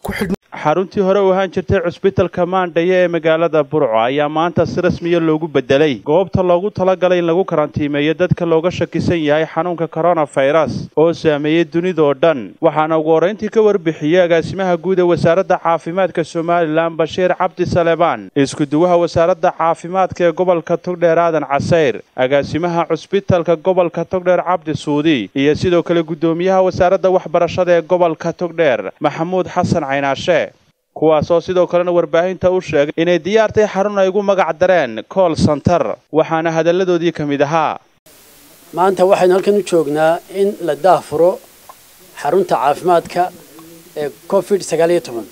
xaruntii hore u ahaan jirtay cusbitalka maandhaye ee magaalada burco ayaa maanta si rasmiya loogu bedelay goobta loogu talagalay in lagu karantiimeeyo dadka looga shakisan yahay xanuunka koronafayras oo saameeyey dunidoo dhan waxaana ugu horrayntii ka warbixiyey agaasimaha guud ee wasaaradda caafimaadka somalilan bashiir cabdi salebaan iskuduwaha wasaaradda caafimaadka ee gobolka togdheer aadan casayr agaasimaha cusbitalka gobolka togdheer cabdi suudi iyo sidoo kale guddoomiyaha wasaaradda waxbarashada ee gobolka togdheer maxamuud xasan caynaashe kuwaasoo sidoo kalena warbaahinta u sheegay inay diyaartay xarun ay ugu magac dareen kool santar waxaana hadalladoodii ka mid ahaa maanta waxaynu halkan u joognaa in la daahfuro xarunta caafimaadka ee covid sagaal iyo toban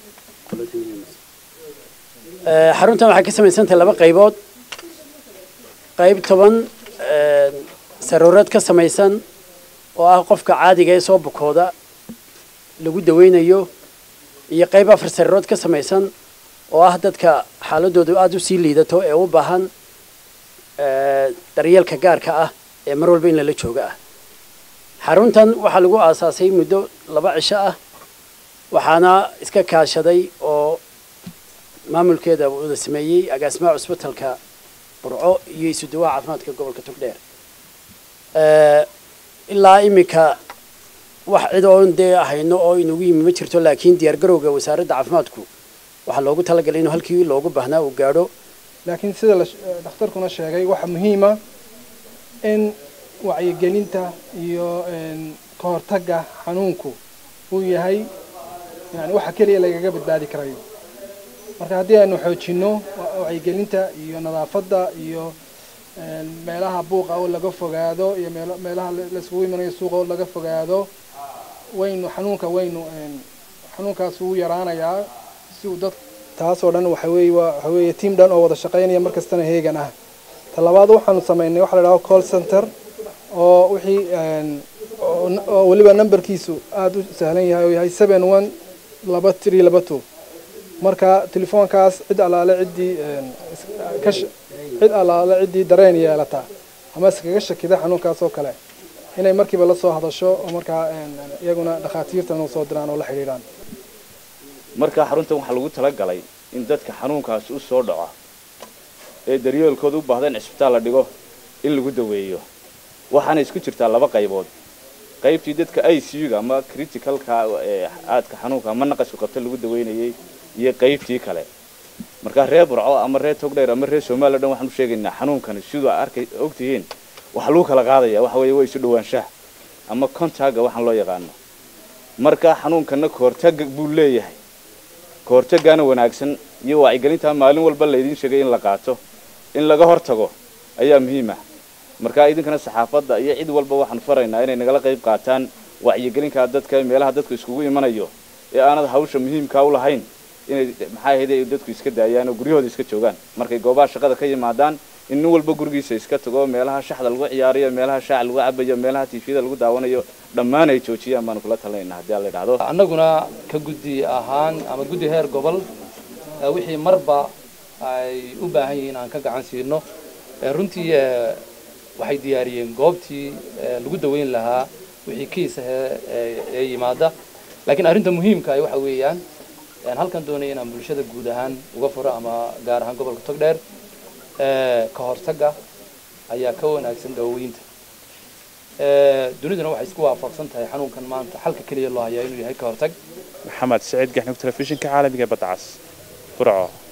xaruntan waxay ka samaysantahay laba qaybood qayb toban saruurad ka samaysan oo ah qofka caadiga ee soo bukooda lagu daweynayo iyo qayb afar sariirood ka samaysan oo ah dadka xaaladoodu aada u sii liidato ee u baahan daryeelka gaarka ah ee mar walba in lala jooga ah xaruntan waxaa lagu aasaasay muddo laba cisho ah waxaana iska kaashaday oo maamulkeeda wada sameeyey agaasimaha cusbitalka burco iyo isuduwaha caafimaadka gobolka togdheer ilaa iminka wax cid oon dee ahayno oo inugu yimi ma jirto laakiin diyaar garowga wasaaradda caafimaadku waxaa loogu talagalay inuu halkii loogu baahnaa uu gaadho laakiin sida dhakhtarkuna sheegay waxaa muhiima in wacyigelinta iyo ka hortagga xanuunku uu yahay yani waxa keliya lagaga badbaadi karayo marka haddii aynu xoojinno wacyigelinta iyo nadaafadda iyo meelaha buuqa oo laga fogaado iyo meelaha laiskugu imanayo suuqa oo laga fogaado waynu xanuunka waynu xanuunkaas wuu yaraanayaa si uu dad taasoo dhan waxa weeye waxa weeye team dhan oo wada shaqaynaya mar kastana heegan ah talabaad waxaanu samaynay waxa la dhaho call center oo wixii oo weliba numberkiisu aada u sahlan yahay oo yahay seven one laba three laba two marka telefoonkaas cid allaale ciddii ka cid allaale ciddii dareen yeelata ama iskaga shakida xanuunkaas oo kale inay markiiba la soo hadasho oo markaa iyaguna dhakhaatiirtan u soo diraan oo la xidhiidhaan markaa xaruntan waxaa lagu talagalay in dadka xanuunkaas u soo dhaco ee daryeelkooda u baahda in cisbitaal la dhigo in lagu daweeyo waxaana isku jirtaa laba qaybood qaybtii dadka i c u ga ama criticalka ee aadka xanuunka ama naqasku qabta lagu daweynayay iyo qaybtii kale markaa reer burco ama reer togdheer ama reer somaliya dhan waxaan u sheegaynaa xanuunkani siduu arkay ogtihiin waxaa lagu kala qaadaya waxa weeye waa isu dhawaanshaha ama contagga waxaan loo yaqaano markaa xanuunkana kahortagga buu leeyahay kahortaggaana wanaagsan iyo wacyigelintaa maalin walba laydiin sheegay in la qaato in laga hortago ayaa muhiim ah markaa idinkana saxaafadda iyo cid walba waxaan faraynaa inay nagala qayb qaataan wacyigelinkaa dadka meelaha dadku iskugu imanayo ee aanad hawsha muhiimkaa u lahayn inay maxaa ahayd ay dadku iska daayaan oo guryahooda iska joogaan markay goobaha shaqada ka yimaadaan in nin walba gurigiisa iska tago meelaha shaxda lagu ciyaarayo meelaha shaaca lagu cabayo meelaha tiifiyada lagu daawanayo dhammaan ay joojiyaan baanu kula talinayna haddii alla idhahdo annaguna ka guddi ahaan ama guddi heer gobol wixii marba ay u baahan yihiin aan ka gacan siino runtii waxay diyaariyeen goobtii lagu daweyn lahaa wixii kiis ee yimaada laakiin arrinta muhiimka ah waxa weeyaan halkan doonaya inaan bulshada guud ahaan uga furo ama gaar ahaan gobolka togdheer ka hortagga ayaa ka wanaagsan daaweynta duniduna waxay isku waafaqsan tahay xanuunkan maanta xalka keliya loo hayaa inuu yahay ka hortag maxamed saciid gaxnug telefishinka caalamiga badcas burco